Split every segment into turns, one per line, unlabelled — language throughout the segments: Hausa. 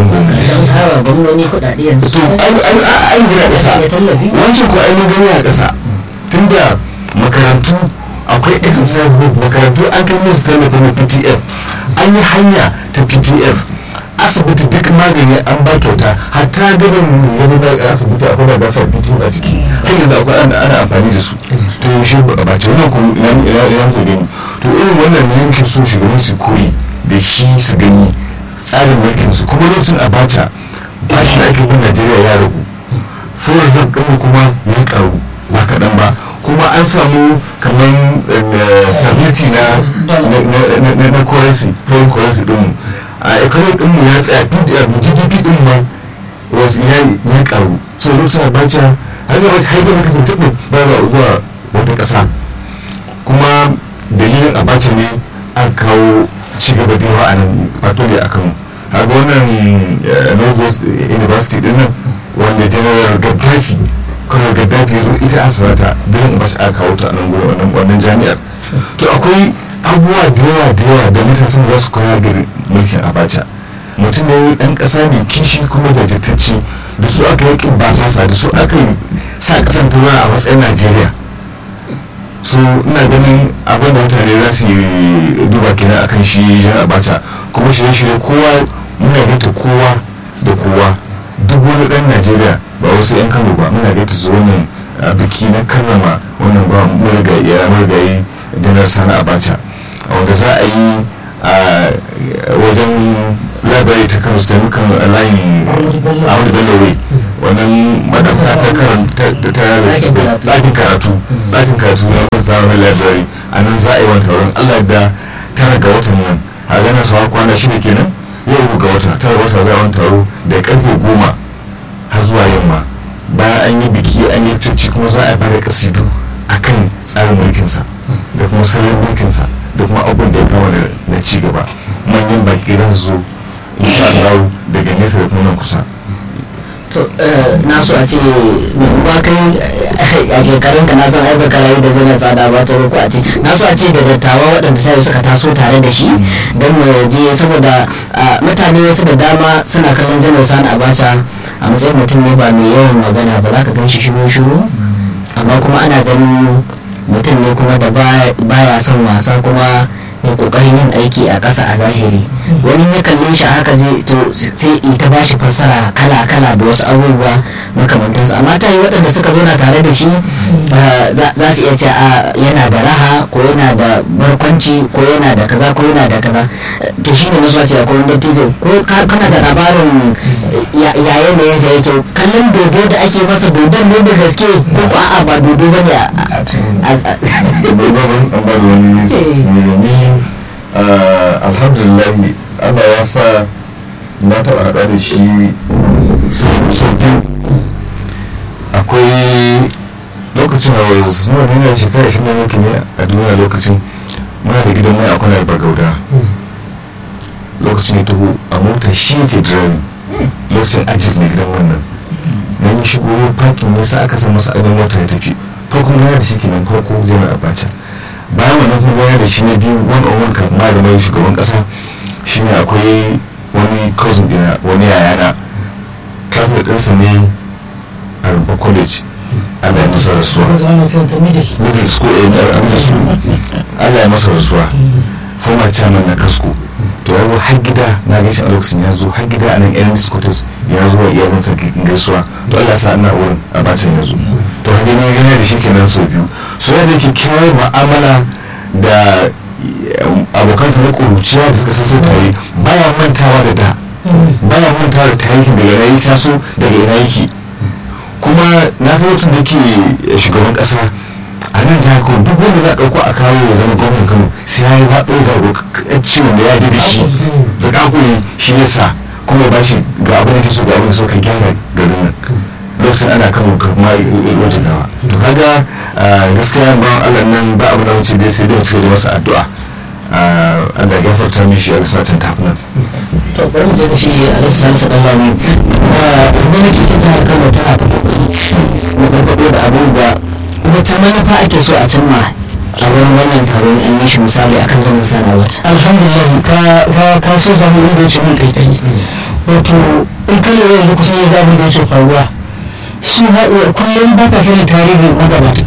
wurin gwamnati
sun kara gwamnoni kuɗaɗe yanzu
to an gina ƙasa
ya tallafi
wancan ko an gani a ƙasa tunda makarantu akwai exercise book makarantu an kai musu tallafi na ptf an yi hanya ta ptf asibiti duk magani an ba kyauta hatta ganin wani da asibiti akwai da dafa ptf a ciki har yanzu akwai ana ana amfani da su to yaushe ba ce wannan kuma ina ina ina ta gani to irin wannan ne yake so shugaban su koyi da shi su gani tsarin mulkin su kuma lokacin abacha bashi da ake bin najeriya ya ragu fuwar zan ɗin kuma ya karu ba kaɗan ba kuma an samu kamar eh, stability na na- na- na- na- na currency foreign currency ɗin a economic ɗin mu ya tsaya gdp ɗin ma wasu ya ya karu so lokacin abacha har gaba har gaba kasance ɗin ba za zuwa wata ƙasa kuma dalilin abacha ne an kawo cigaba da yawa a nan wato ne akan haka wannan eh, northwest university din nan wanda general gaddafi kawai gaddafi ya zo ita asibata don ba shi aka kawo ta a nan gurin wannan wannan jami'ar to akwai abubuwa da yawa da yawa da matasan za su koya ga mulkin abacha mutum ne dan kasa ne kishi kuma da jitacci da su aka yakin basasa da su aka yi sa kasan tura a matsayin najeriya so ina ganin abin da mutane za su yi duba kenan akan shi jan abacha kuma shirye-shirye kowa muna gaita kowa da kowa duk wani dan najeriya ba wasu yan kano ba muna gaita su wannan a biki na karrama wannan ba marigayi ya marigayi janar sani abacha wanda za a yi a wajen labari ta kano su taimakon layin ahmadu bello way wannan madafa ta karanta ta ɗakin karatu ɗakin karatu na primary library a nan za a yi wani taron allah da tara ga watan nan a ganin sawa kwana shida kenan yau ga wata tara wata za a wani taro da karfe goma har zuwa yamma bayan an yi biki an yi tuci kuma za a fara kasidu a kan tsarin mulkinsa da kuma salon mulkinsa da kuma abubuwan da ya kama na ci gaba manyan baki za su zo insha Allah daga nesa da kuma nan kusa
to na so a ce ba kai a shekarun ka na san ai baka rayu da jina tsada ba ta ko a ce na so a ce da dattawa waɗanda ta suka taso tare da shi don mu je saboda mutane wasu da dama suna kallon janar sani abacha a matsayin mutum ne ba mai yawan magana ba za ka gan shi shiru shiru amma kuma ana ganin mutum ne kuma da baya son wasa kuma mai kokarin yin aiki a ƙasa a zahiri wani ya kalle shi haka zai to sai ita ba shi fassara kala kala da wasu abubuwa makamantansu amma ta yi waɗanda suka zo na tare da shi za su iya ce a yana da raha ko yana da barkwanci ko yana da kaza ko yana da kaza to shi ne na so ce akwai wanda tijo ko kana da labarin ya yanayin sa yake kallon dodo da ake masa dodon ne da gaske ko ko a'a ba dodo ba ne
alhamdulillah allah ya sa na taɓa haɗa da shi sau biyu akwai lokacin a wasu suna nuna shekara shi ne muke ne a duniya lokacin muna da gidan mai akwai na bagauda lokacin ya taho a mota shi ke driving lokacin ajiyar mai gidan wannan na yi shigo parking ne sa aka san masa ainihin mota ya tafi farko gana da shi kenan farko jami'ar abacha bayan wannan kuma gana da shi na biyu one on one kan malamai shugaban kasa shine akwai wani cousin dina wani yayana classmate ɗinsa ne a rumfa college Allah ya masa rasuwa middle school a na amsa su Allah ya masa rasuwa former chairman na kasko to ya zo har gida na gaishe a lokacin ya zo har gida a nan irin scotus ya zo wa iyalinsa gaisuwa to Allah sa ana wurin a bacin ya zo to har gani gani da shi kenan sau biyu so ya da kyakkyawar mu'amala da abokan na kuruciya da suka san tare baya mantawa da da baya mantawa da tarihin daga ina yi taso daga ina yake kuma na san lokacin da ke shugaban kasa a nan jihar kano duk wanda za a ɗauko a kawo ya zama gwamnan kano sai ya yi zaɓo ga ciwon da ya da shi da ƙaƙuri shi ya sa kuma ba shi ga abin da ke so ga abin da so ka gyara garin nan lokacin ana kano kuma wajen gawa to kaga gaskiya ba Allah nan ba abu na wuce dai sai dai wuce da masa addu'a Allah ya gafarta mishi a lissafin tafinan
to bari mu je da shi a lissafin dan lami gwamnati ta jihar kano tana ta kokari mu gargaɗo da abubuwa wata manufa ake so a cimma a wurin wannan taron an yi shi misali akan zaman sana wata
alhamdulillah ka ka so zamu inda ce mun kai kai wato in ka lura yanzu kusan yanzu abin da yake faruwa su haɗuwa kullum ba ka sani tarihin magabata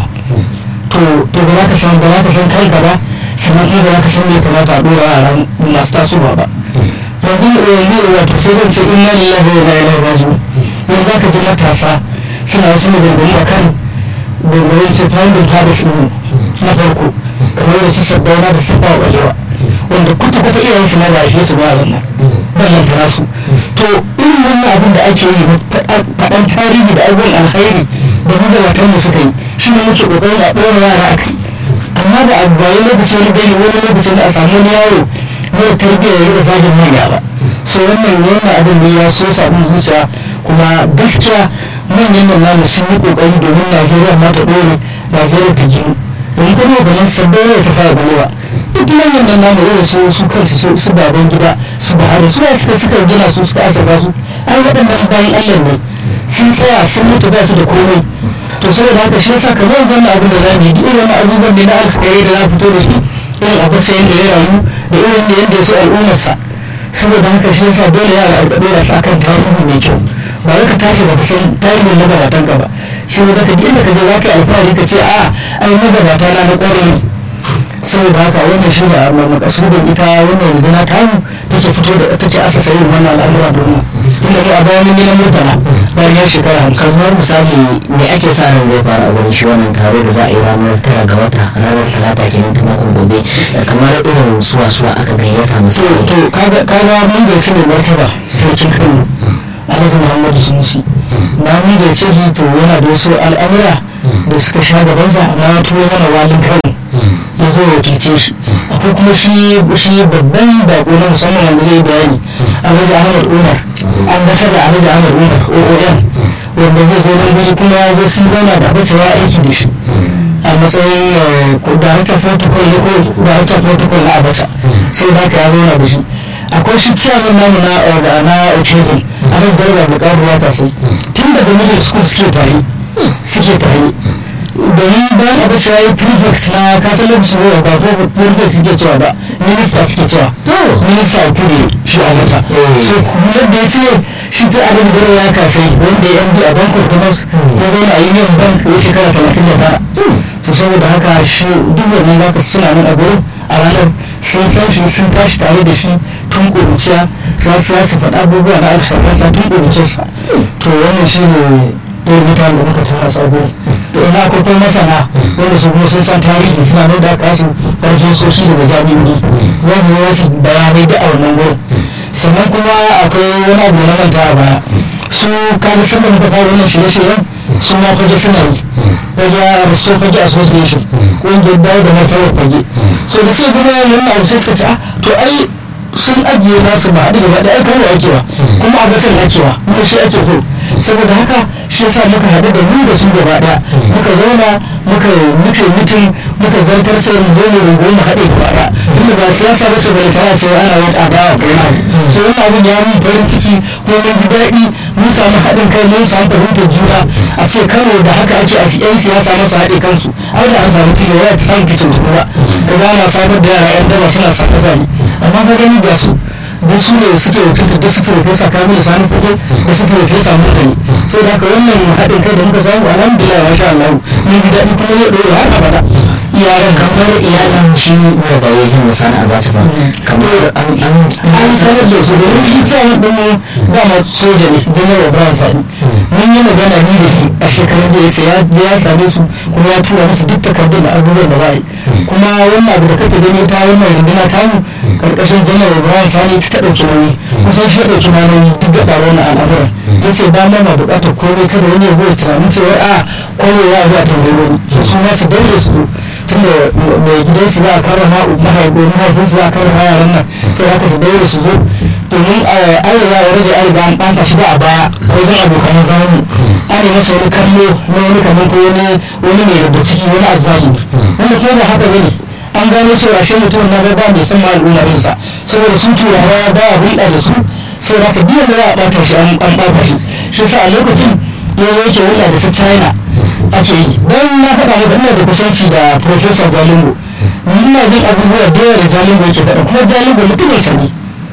to to ba za ka san ba za ka san kai ba sannan kuma ba za ka san me kamata a ɗora a ran masu tasowa ba yanzu yanzu wato sai zan ce inna lillahi wa inna ilaihi raji'un yanzu za ka ji matasa suna wasu maganganu a kan gwamnati ce founding fathers ɗin na farko kamar da su sabbauna da sabba walewa wanda kwata-kwata iyayensu na ba a su ba a wannan ballanta nasu to irin wannan abin da ake yi faɗan tarihi da abubuwan alkhairi da magabatan mu suka yi shi ne muke ƙoƙarin a ɗora yara a kai amma da abu bayan lokaci wani gani wani lokacin da a samu wani yaro mara tarbiyya ya rika zagin manya ba so wannan wannan abin ne ya so sabon zuciya kuma gaskiya manyan nan namu sun yi ƙoƙari domin najeriya ma ta ɗore najeriya ta ginu domin kuma kamar sabbin ta fara balewa duk manyan nan namu irin su su kansu su baban gida su bahari su suka suka gina su suka asasa su ai waɗannan bayan allah ne sun tsaya sun mutu ba su da komai to saboda haka shi yasa kamar wannan abin da zamu yi duk irin abubuwan ne na alkhairi da za fito da shi irin abarsa yadda ya rayu da irin da yadda ya so al'ummarsa saboda haka shi yasa dole yara a ɗora su akan tarihi mai kyau ba wai ka tashi baka san tarihin magabatan ka ba shi ne daga inda ka je za ka yi alfahari ka ce a ai magabata na na ƙwarai saboda haka wannan shi da makasudin ita wannan rigina tamu take fito da take asasa yin wannan al'amura domin tunda mu a bayan mun yi na murtala bayan ya shekara hamsin
kamar misali me ake sa ran zai fara a wurin shi wannan taro da za a yi ranar tara ga wata ranar talata kenan ta makon gobe kamar irin suwa suwa aka gayyata
to
misali
to kaga kaga mun da shi ne martaba sarkin Kano Alhaji Muhammadu Sunusi na mun da shi to yana da wasu al'amura da suka sha gabansa amma ya turo mana walin Kano ya zo ya wakilce shi akwai kuma shi shi babban bako na musamman wanda zai bayani Alhaji Ahmad Umar an gasa da Alhaji Ahmad Umar OOM wanda zai zo nan guri kuma ya zo sun zauna da abacewa aiki da shi a matsayin director protocol ne ko director protocol na abacha sai da ka ya zauna da shi akwai shi ciyaman namu na da na occasion a nan garba da karuwa ta sai tun daga middle school suke tare suke tare domin bayan abacha ya yi prefect na kasar lokacin ruwa ba ko prefect suke cewa ba minista suke cewa minista a kudu shi a mata so kuma yadda ya ce shi ta adin garba ya kasai wanda ya md a bank of commerce ya zauna a union bank ya shekara talatin da tara to saboda haka shi duk wannan zaka suna nan a gurin a ranar sun san shi sun tashi tare da shi tun ƙuruciya za su za su faɗa abubuwa na alfarmansa tun ƙuruciyarsa to wannan shi ne ɗaya mutane da muka tara su a gurin to ina akwai kuma masana wanda su kuma sun san tarihi suna nan da aka su farfin soshi daga jami'o'i za su yi wasu bayanai da a wannan gurin sannan kuma akwai wani abu na manta a baya su kaga sanda muka fara wannan shirye-shiryen su ma fage suna yi fage aristo fage association ƙungiyar dawo da martabar fage so da sai kuma wannan abu sai suka ce ah to ai sun ajiye nasu ba haɗu gaba ɗaya kawai akewa kuma a gasar akewa kuma shi ake so saboda haka shi yasa muka haɗu da mu da su gaba ɗaya muka zauna muka muka yi mutum muka zartar sai mu goma mu goma haɗe gaba ɗaya tunda ba siyasa ba ce bai tana cewa ana wata adawa kai na so wannan abin ya mun farin ciki ko mun ji daɗi mun samu haɗin kai mun samu fahimtar juna a ce kano da haka ake a yan siyasa masa haɗe kansu ai da an samu ci gaba ta samu kicin ba ka gana samar da yara yan daba suna saka zani amma ka gani ga su da su ne suke wakiltar da su profesa kamilu sani fito da su profesa mutane sai da haka wannan haɗin kai da muka samu alhamdulillah wa sha Allah mun ji daɗi kuma zai ɗora har abada iyalan
kamar iyalan shi mara da yake misali a bata ba kamar an an
an sanar da su domin shi cewa ɗin dama soja ne janar ibrahim sani mun yi magana ni da shi a shekarun da ya ce ya same su kuma ya tura musu duk takardun da abubuwan da ba yi kuma wannan abu da kake gani ta wannan runduna tamu karkashin janar ibrahim sani ta ta ɗauki nauyi kusan shi ya ɗauki ma nauyi duk da ɓaro na al'amuran ya ce ba ma ma buƙatar komai kada wani ya zo ya tunanin cewa a komai ya zuwa tambayi wani su su ma su daure su zo tunda mai gidansu za a karrama mahaifin mahaifinsu za a karrama yaran nan sai haka su daure su zo domin an riga ya rage an riga an ɓata shi da a baya wajen abokanan zamani an yi masa wani kallo na wani kamar ko wani wani mai rubuta ciki wani azzalimi wanda kuma ba haka bane an gano cewa shi mutum na ba mai san ma al'ummarinsa saboda sun turawa ba a hulɗa da su saboda haka biyan da za a ɓata shi an ɓata shi shi sa a lokacin yanzu yake hulɗa da su china ake yi don na faɗa maka ina da kusanci da professor jalingo ina jin abubuwa da yawa da jalingo yake faɗa kuma jalingo mutumin sani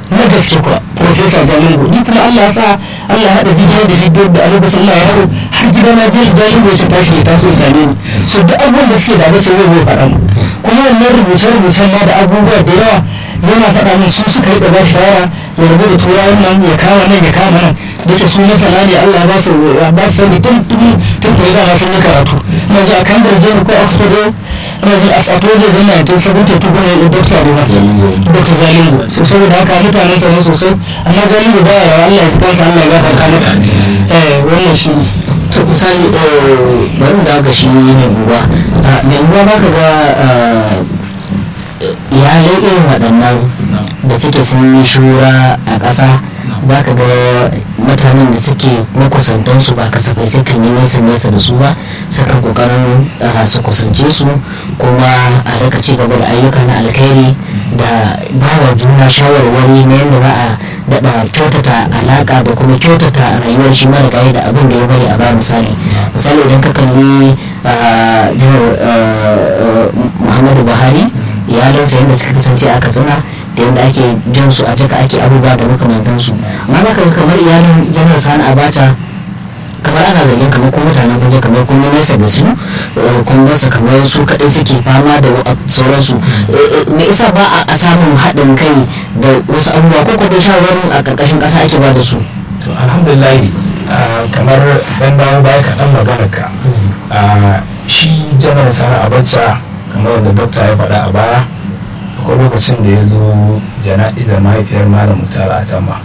na gaske kuwa profesa jalingo ni kuma allah ya sa allah ya haɗa zigiya da shi da a lokacin allah ya yaro har gida na zai jalingo ya tashi ya taso ya same ni so duk abubuwan da suke da bace zai zai faɗa mu kuma wannan rubuce-rubucen ma da abubuwa da yawa yana faɗa min su suka yi ba shawara ya rabu da turawan nan ya kama nan ya kama nan da ke su masana ne Allah ba su ba su sani tun tun tun tun da sun yi karatu na ji a Cambridge ne ko Oxford na ji a Sato ne da na tun sabon ta tuba ne da Dr. Rima Dr. Zalingo so saboda haka mutanen sa ne sosai amma Zalingo ba ya Allah ya ji kansa Allah ya gafarta masa eh wannan shi ne
to misali bari mu dawo ga shi mai unguwa mai unguwa ba ka ga iyalai irin waɗannan da suke sun yi shura a ƙasa za ka ga mutanen da suke makusantansu ba kasafai sai kan yi nesa nesa da su ba sukan kokarin su kusance su kuma a rika ci gaba da ayyuka na alkhairi da bawa juna shawarwari na yadda za a daɗa kyautata alaƙa da kuma kyautata rayuwar shi mara gaya da abin da ya bari a ba misali misali idan ka kalli jihar muhammadu buhari iyalinsa yadda suka kasance a katsina da yadda ake jan su a jaka ake abubuwa da makamantansu amma ba kamar iyalin janar sani abacha kamar ana zargin kamar ko mutanen fage kamar kun nesa da su kun basu kamar su kaɗai suke fama da sauransu me isa ba a samun haɗin kai da wasu abubuwa ko kuma shawarwarin a ƙarƙashin ƙasa ake ba da su
to alhamdulillah kamar dan dawo baya kaɗan maganar ka shi janar sani abacha kamar yadda dokta ya faɗa a baya akwai lokacin da ya zo jana'izar mahaifiyar malam mutar atama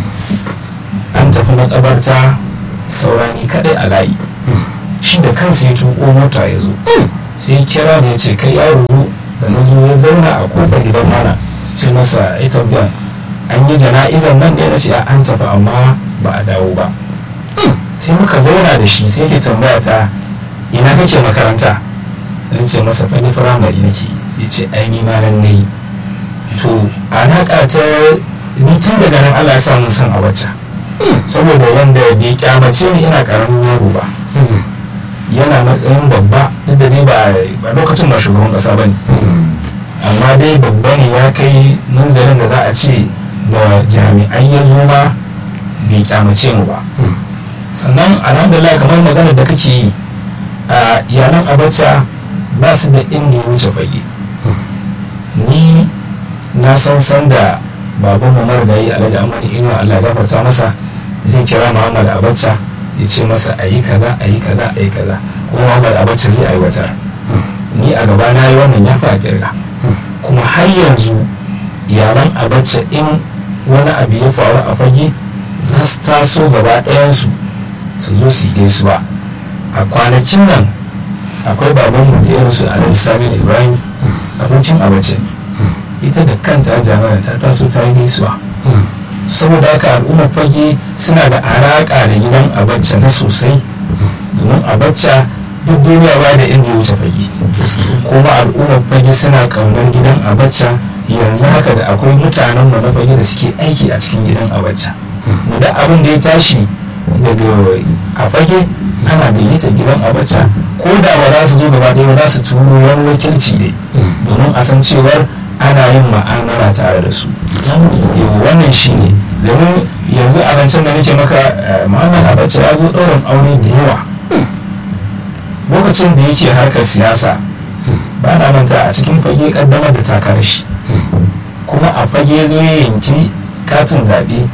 an tafi makabarta saurani kadai a layi shi da kansa ya tuko mota ya zo sai kira da ya ce kai yaro zo da na zo ya zauna a kofar gidan mana su ce masa ya tambayan an yi jana'izar nan ne na ce an tafi amma ba a dawo ba sai muka zauna da shi sai ke tambaya ta ina kake makaranta na ce masa fani firamare nake sai ce ai ni ma nan nayi to alaƙa ta ni tun daga nan Allah ya sa mun san a wacce saboda yanda bai kyamace ni ina karamin yaro ba yana matsayin babba duk da dai ba lokacin ba shugaban kasa ba ne amma dai babba ne ya kai manzarin da za a ce da jami'ai ya zo ma bai kyamace mu ba sannan alhamdulillah kamar magana da kake yi a yaran abacha ba su da inda ya wuce fage ni na san san da baban mu marigayi alhaji amani inuwa allah gafarta masa zai kira muhammad abacha ya ce masa a yi kaza a yi kaza a yi kaza kuma muhammad abacha zai aiwatar ni a gaba na yi wannan ya fi a kirga kuma har yanzu yaran abacha in wani abu ya faru a fage za su taso gaba ɗayansu su zo su yi gaisuwa a kwanakin nan akwai babanmu da ya rasu alhaji sami ibrahim abokin abace ita da kanta jami'a ta taso ta yi gaisuwa saboda haka al'ummar fage suna da alaƙa da gidan abacha na sosai domin abacha duk duniya ba da inda ya wuce fage kuma al'ummar fage suna ƙaunar gidan abacha yanzu haka da akwai mutanen mu na fage da suke aiki a cikin gidan abacha mu da abin da ya tashi daga a fage ana gayyata gidan abacha ko da ba za su zo gaba ɗaya ba za su turo wani wakilci ne domin a san cewar ana yin ma'amala tare da su yau wannan shi ne domin yanzu a rancen da nake maka muhammad abacha ya zo ɗaurin aure da yawa lokacin da yake harkar siyasa ba na manta a cikin fage kaddamar da takarar shi kuma a fage zo ya yanki katin zaɓe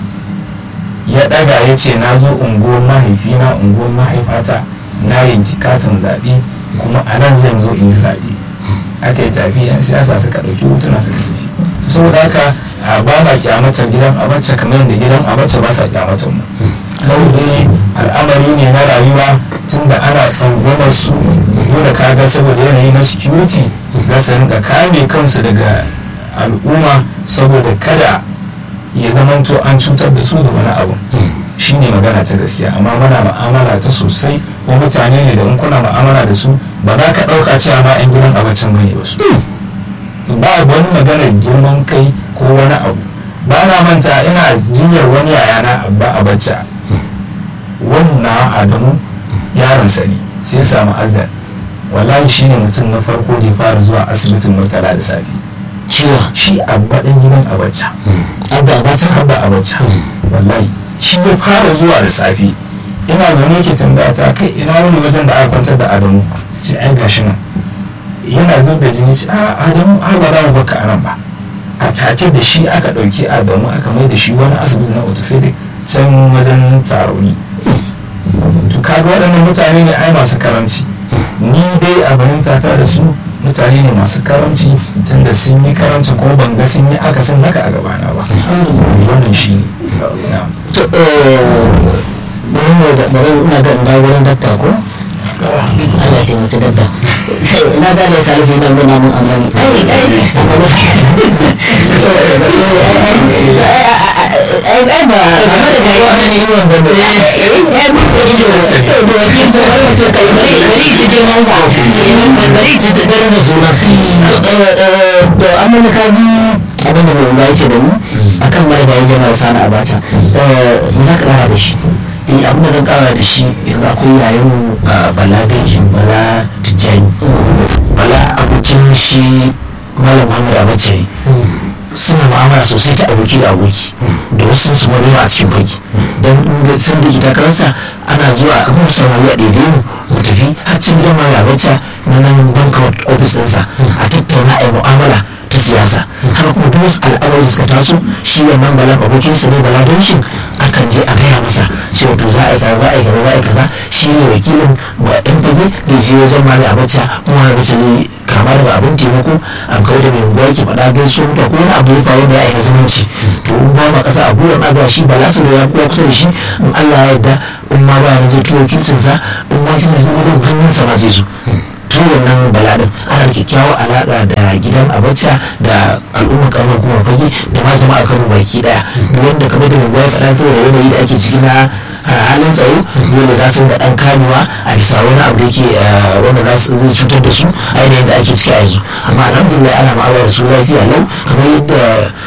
ya ɗaga ya ce na zo unguwar mahaifina unguwar mahaifata na yanki katin zaɓe kuma a nan zan zo in yi zaɓe aka yi tafi yan siyasa suka ɗauki hotuna suka tafi saboda haka ba ma kyamatar gidan abacha kamar yadda gidan abacha ba sa kyamatar mu kawai dai al'amari ne na rayuwa tunda ana tsangwamar su dole kaga saboda yanayi na security za su rinka kame kansu daga al'umma saboda kada ya zamanto an cutar da su da wani abu shi ne magana ta gaskiya amma muna ma'amala ta sosai ko mutane ne da in kuna ma'amala da su ba za ka ɗauka cewa ma 'yan gidan abincin bane ba su ba wani maganar girman kai ko wani abu ba na manta ina jinyar wani yayana abba abacha wannan adamu yaronsa ne sai samu azan wallahi shine mutum na farko da ya fara zuwa asibitin murtala da safe
ciwa
shi abba ɗan gidan abacha
abu a bata
abba abacha wallahi shi ya fara zuwa da safe ina zaune ke tambaya ta kai ina wani wajen da aka kwantar da adamu su ce ai gashi nan yana zub da jini ce a adamu a ba za mu baka a nan ba a take da shi aka ɗauki adamu aka mai da shi wani asibiti na orthopedic can wajen tarauni to kaga waɗannan mutane ne ai masu karamci ni dai a fahimta ta da su mutane ne masu karamci tunda sun yi karamci kuma ban ga sun yi akasin haka a gabana ba wannan shi ne na'am.
to eh, bari mu da bari ina ga in dawo wurin dakta ko Allah ya taimaki dakta sai ina ga da salisu yana nuna mun amani ai ai ai ai ba amma da kai wani ne wannan ba ai ai mun da ido to da wakil to wannan to kai bari bari ta je manza bari ta da daraja suna to eh, to amma na kaji abin da mai ya ce da mu akan marigayi jama'a sana abacha eh, me za ka kara da shi
eh abin da zan kara da shi yanzu akwai yayin mu a bala benjin bala tijjani bala abokin shi malam muhammad abacha ne suna mu'amala sosai ta aboki da aboki da wasu su wani a cikin fage don in ga san da ita kansa ana zuwa a kuma samari a ɗaiɗe mu mu tafi har cikin gidan malam abacha na nan banka ofis ɗinsa a tattauna a yi mu'amala ta siyasa haka kuma duk wasu al'amari da suka taso shi wannan balan abokinsa ne bala don shi akan je a gaya masa cewa to za a yi kaza za a yi kaza za a yi kaza shi ne wakilin wa yan fage da je wajen mali abacha kuma wani abacha zai kama daga abin taimako a kawai da mai unguwa ke faɗa gaiso da ko wani abu ya faru da ya yi na zumunci to in ba ma ƙasa a gwiwa na zuwa shi bala su da ya kuwa kusa da shi in allah ya yarda in ma ba ya zai tuwo kinsinsa in ma kinsin zai wajen hannunsa ma zai zo tun wannan baladin ana da kyakkyawar alaƙa da gidan abacha da al'ummar kamar kuma fage da ma jama'a kano baki daya duk wanda kamar da mai faɗa saboda yanayi da ake ciki na halin tsaro dole za su da ɗan kamewa a bisa wani abu da yake wanda za su zai cutar da su a yanayin da ake ciki a yanzu amma alhamdulillah ana ma'amala da su lafiya lau kamar yadda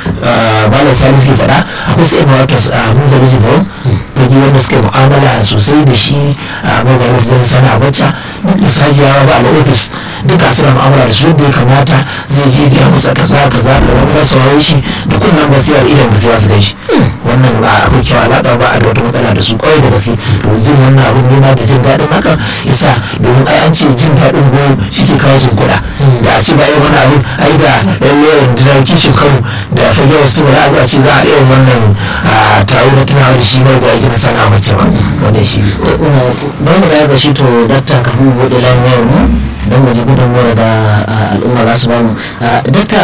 malam salisu ke faɗa akwai su ima wata mun zabi jibawar fage wanda suka yi mu'amala sosai da shi a maganin zai sana abacha duk da sajiyawa ba a ofis duka suna mu'amala da su yadda ya kamata zai je biya masa kaza kaza da wani rasa wani shi da kunnan basira idan basira su gaishe wannan ba akwai kyau alaƙa ba a da wata matsala da su kawai da gaske to jin wannan abin nema da jin daɗin haka yasa domin ai an ce jin daɗin go shi ke kawo sun kuɗa da a ce ba yi wani abu ai da lalle rundunar kishin kano da fage wasu ba za a zo a ce za a ɗaya wannan taro na tunawa da shi ba da aikin sana mace ba wannan shi
bari mu dawo ga shi to dakta kafin mu buɗe layin wayar mu don mu ji gudunmuwar da al'umma za su bamu dakta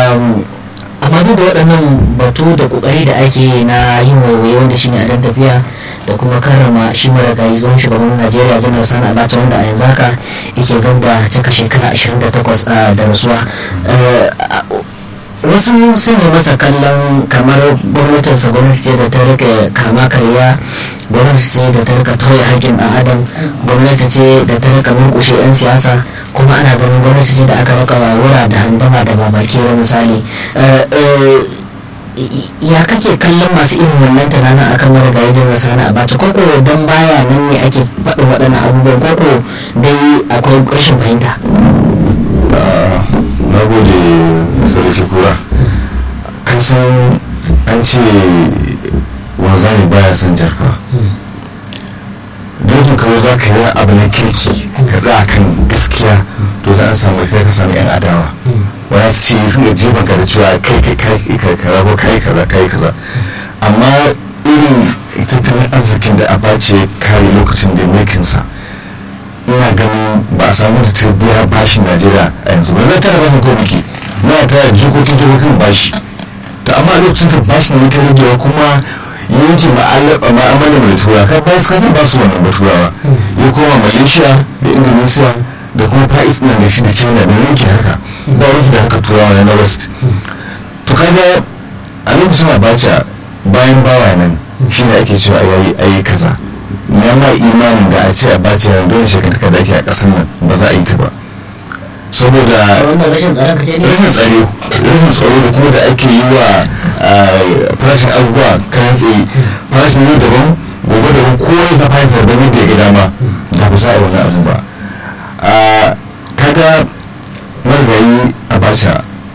amma duk da waɗannan batu da ƙoƙari da ake na yin waiwaye wanda shine a dan tafiya da kuma karrama shi marigayi zuwan shugaban najeriya janar sani abacha wanda a yanzu haka yake gamba cika shekara 28 da rasuwa wasu sun yi masa kallon kamar gwamnatinsa gwamnati ce da ta rika kama karya gwamnati ce da ta rika tauye haƙƙin ɗan adam gwamnati ce da ta rika murƙushe 'yan siyasa kuma ana ganin gwamnati ce da aka rika wawura da handama da babakere misali ya kake kallon masu irin wannan tunanin akan marigayi jin sani a bata koko don baya nan ne ake faɗin waɗannan abubuwan koko dai akwai rashin fahimta
na gode sarki kura kan san an ce wanzani baya son jarfa dukkan kawai za ka yi abu na kirki ka za kan gaskiya to za a samu kai ka samu yan adawa wani su ce sun gaji banka da cewa kai kai kai kai kaza ko kai kaza kai kaza amma irin tattalin arzikin da abace kare lokacin da mulkinsa ina ganin ba a samu da biya bashin najeriya a yanzu ba zai tara bashin ko biki na ta jikokin jikokin bashi to amma a lokacin da bashin ne ta ragewa kuma yanke ma'amala mai tura ka ba su ba su wannan baturawa ya koma malaysia da indonesia da kuma fa'is nan da shi da china da yanke haka ba rufe da haka turawa na west to kaga a lokacin abacha bayan bawa nan shi ne ake cewa yayi ayi kaza na ma imanin da a ce a bace na don shekara da ake a ƙasar nan ba za a yi ta ba saboda rashin tsaro rashin tsaro da kuma da ake yi wa farashin abubuwa kayan tsaye farashin yau daban gobe daban kowa ya zafa haifar da yadda ya ga dama da ba za a yi wani abu ba kaga marigayi a bacha a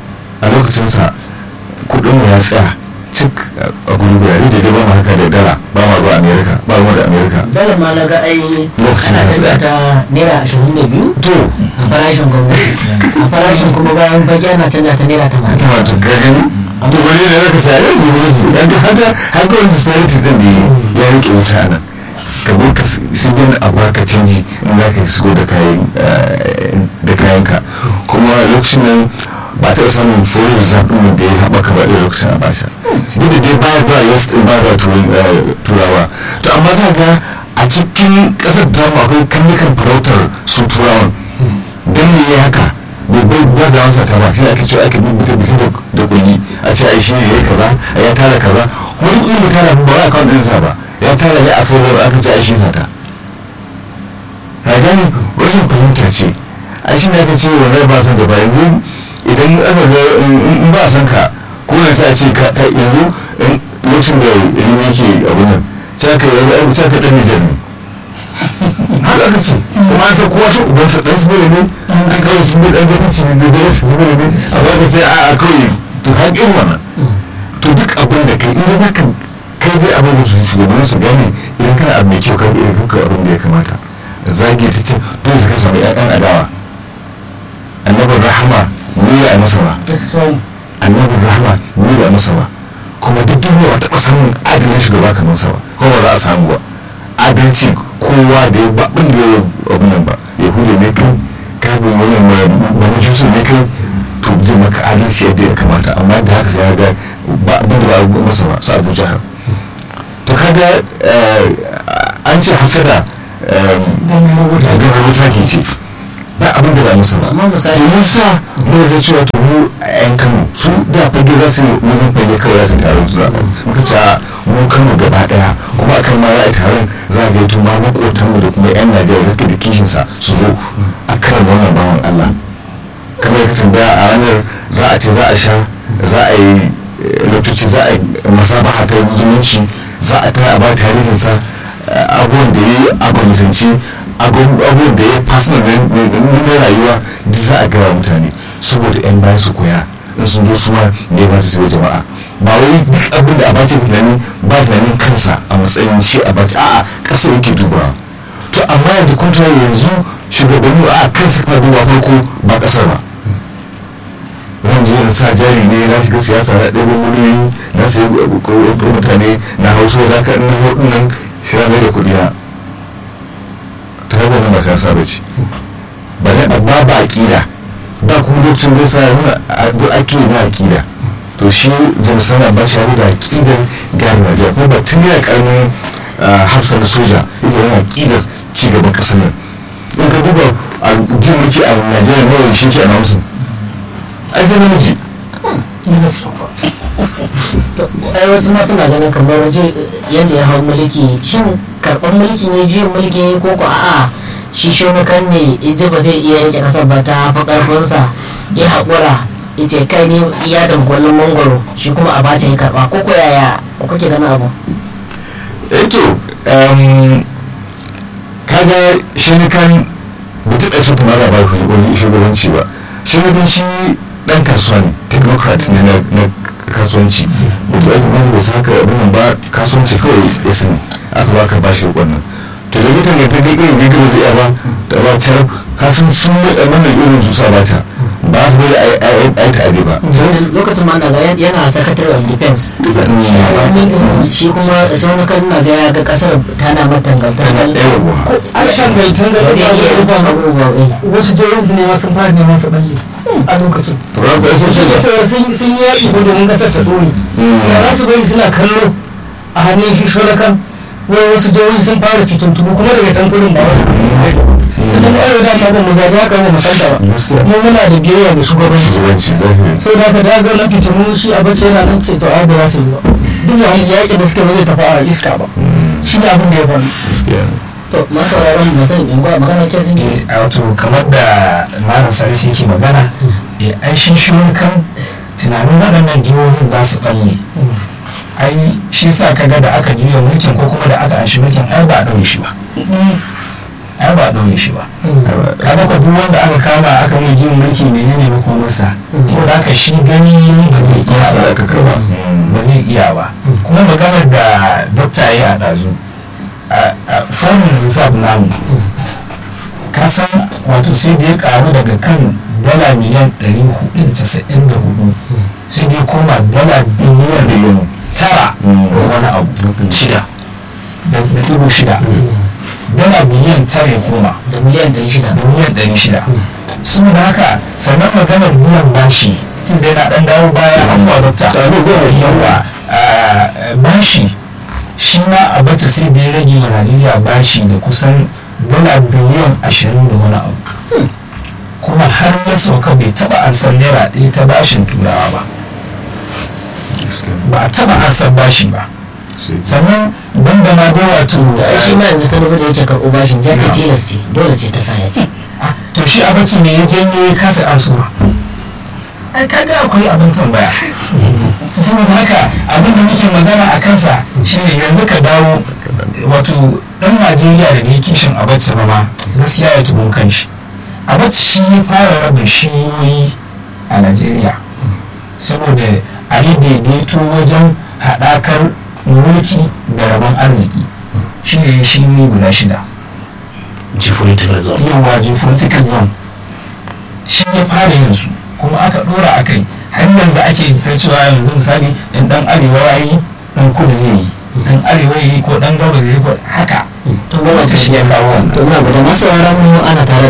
a lokacinsa kudin mu ya tsaya cik a gudu gurare da dai ba mu haka da dala ba ma zuwa amerika ba mu da amerika
dole ma na ga ai
Lokacin
ana
da
canza
tsaya.
ta naira ashirin da biyu
to
a farashin gwamnati a farashin kuma bayan fage ana canza ta naira tamanin
kuma to ka gani to wani da zaka sa ya zuwa gwamnati dan haka haka wani disparity din da ya rike wuta nan ka zo ka su bin a baka canji in za ka shigo da kayan eh, da kayanka kuma lokacin nan ba ta samun foreign reserve din da ya haɓaka ba da lokacin abasha duk da dai ba ba us din ba ba turin- eh, turawa to amma za ga a cikin ƙasar ta mu akwai kannukan farautar su turawan don me ya haka babban ba za masa ta ba shi ake cewa ake bubbuta bisa da kulli a ce ai shi ne ya kaza a ya tara kaza kuma duk inda tara ba wai akawun ɗinsa ba ya tara ne a fara aka ce ai shi sata ya gani rashin fahimta ce a shi ne aka ce wannan ba san da ba yanzu idan aka ga in ba san ka ko ne sai a ce ka ka- yanzu in lokacin da rini yake abun nan sai ka yi sai ka ɗan Nijar ne haka aka ce kuma an san kowa shi uban sa dan sabere ne an kawai shi ne dan gwamnati ne da gare su sabere ne a ba ka ce a a kawai to haƙin wannan to duk abin da kai idan za ka kai dai abin da su shugabannin su gane idan kana abu mai kyau ka idan kuka abin da ya kamata zagi ta ce dole su ka samu ƴaƴan adawa annabin rahama ne ya masa ba annabin rahama ne ba masa ba kuma duk duniya ba taɓa samun adalin shugaba kamar sa ba kuma ba za a samu ba adalci kowa da ya babin da ya abin nan ba yahuda ne kai kabin wani wani jusu ne kai to zai maka adalci yadda ya kamata amma da haka sai ya ga ba abin da ba a masa ba su abu jihar to kaga eh, an ce hasada eh, ganin wuta ke ce ba abin da ba masa ba
Amma misali-
to mun sa mu da cewa to mu a yan kano su da fage za su yi wajen fage kawai za su taru su zaɓa muka ce a mu kano gaba ɗaya kuma a kan ma za a yi taron za a gaito ma makotan mu da kuma yan najeriya da suke da kishinsa su zo a kan wannan bawan allah kamar yadda tambaya a ranar za a ce za a sha za a yi eh, lokaci za a yi masabaha ta zumunci za a tara a ba tarihinsa eh, abubuwan da ya yi a gwamnatanci abubuwan da ya yi personal na na rayuwa duk za a gaya mutane saboda yan bayan su koya in sun zo su ma da ya mata su yi jama'a ba wai duk abin da abace tunani ba tunanin kansa a matsayin shi abace a'a ƙasa yake dubawa to amma yanzu kwanta yanzu shugabanni a kansa kuma duba farko ba ƙasar ba zan je in sa jari ne na shiga siyasa na ɗaya miliyoyi na sayi ko mutane na hausa da ka ina hau nan shi na mai da kuɗi na ta hanyar nan ba siyasa ba ce ba ne amma ba aƙida ba kuma lokacin zai sa nuna a- duk ake na aƙida to shi jamsana ba shi da aƙidar gane Najeriya kuma ba tun yana ƙaramin hafsa na soja yake yana aƙidar cigaban ƙasar nan in ka duba a jin mulki a Najeriya nawa shi ke announcing ai sai namiji
To, ai wasu ma suna ganin kamar ju- yadda ya hau mulki shin karɓar mulki ne juyin mulki ne ko ko a'a shi shonukan ne ije ba zai iya rike kasar ba ta fi ƙarfinsa ya haƙura ya ce kai ne iya dangwalin mangwaro shi kuma a bata ya karɓa ko ko yaya kuke ganin abu
eto um, kaga shi ne kan mutum ɗaya sun kuma ba wani shugabanci ba shugabanci ɗan kasuwa ne technocrat ne na na kasuwanci mutum ɗaya kuma bai saka abin nan ba kasuwanci kawai ya sani aka ba ka ba shi wannan to da mutum ya ta ga irin gaggar zai iya ba da ba ta kafin sun yi wannan irin su sa ba ta ba su bari a yi ta ade ba
lokacin ma na ga yana secretary of defense shi kuma shonukan na ga ya ga kasar tana matangantar
yawwa
an shangaitar da
ba zai iya
ƙasa
rufa abubuwa eh.
wasu jihohin su ne ma sun fara neman su balle a lokacin
to ran ka sun
sun
shiga
yi sun yi yaƙi ko domin ƙasar ta ɗore ya za su bari suna kallo a hannun shi shorakan wai wasu jihohi sun fara fitintubu kuma daga can kudin ba wani idan mu arewa dama ba mu ga za ka mu musanta ba
Gaskiya.
mu muna da biyayya ga shugabanci
shugabanci zahiri
sai da ka daga na fitinu shi a bace yana nan ce to ai ba za ta yi ba duk da yaƙi da suka ba zai tafi a iska ba shi ne abin da ya faru
gaskiya ne
to masu sauraron mu san in ba magana ke sun
eh a wato kamar da malam sarisi yake magana eh ai shi shi wani kan tunanin waɗannan jihohin za su ɓalle ai shi sa kaga da aka juya mulkin ko kuma da aka anshi mulkin ai ba a ɗaure shi ba ai ba ɗaure shi ba kaga ko duk wanda aka kama aka mai jin mulki menene makomarsa saboda haka shi gani ba zai iya
Masa
ba
aka karba.
ba zai iya ba kuma maganar da dokta ya yi a ɗazu a foreign reserve namu ka san wato sai da ya karu daga kan dala miliyan 494 sai da ya koma dala biliyan tara da wani abu shida da da dubu shida dala biliyan tara ya koma
da miliyan ɗari shida
da miliyan ɗari shida saboda haka sannan maganar biyan bashi tun da yana ɗan dawo baya afuwa dokta yawa ah, bashi shi ma a bata sai da ya rage wa najeriya bashi da kusan dala biliyan ashirin da wani abu kuma har ya sauka bai taba an san naira ɗaya ta bashin turawa ba ba a taba an san bashi ba sannan banda ma dai wato
ai shi ma yanzu ta da yake karɓo bashin ya ta tilas ce dole ce ta sa ya ce
to shi abinci ne ya janyo ya kasa ansuwa ai kaga akwai abin tambaya to saboda haka abin da muke magana a kansa shine yanzu ka dawo wato dan najeriya da bai kishin abacha ba ma gaskiya ya tuhum kanshi abacha shi ya fara raba shiyoyi a najeriya saboda a yi daidaito wajen haɗakar mulki da rabon arziki shi ne shiyoyi guda shida
geopolitical zone
yawa geopolitical zone shi ya fara yin su kuma aka dora a kai har yanzu ake ta cewa yanzu misali in dan arewa ya yi dan kudu zai yi dan arewa ya yi ko dan gaba zai yi ko haka
to ba
shi ya kawo wannan
to muna guda masu mu ana tare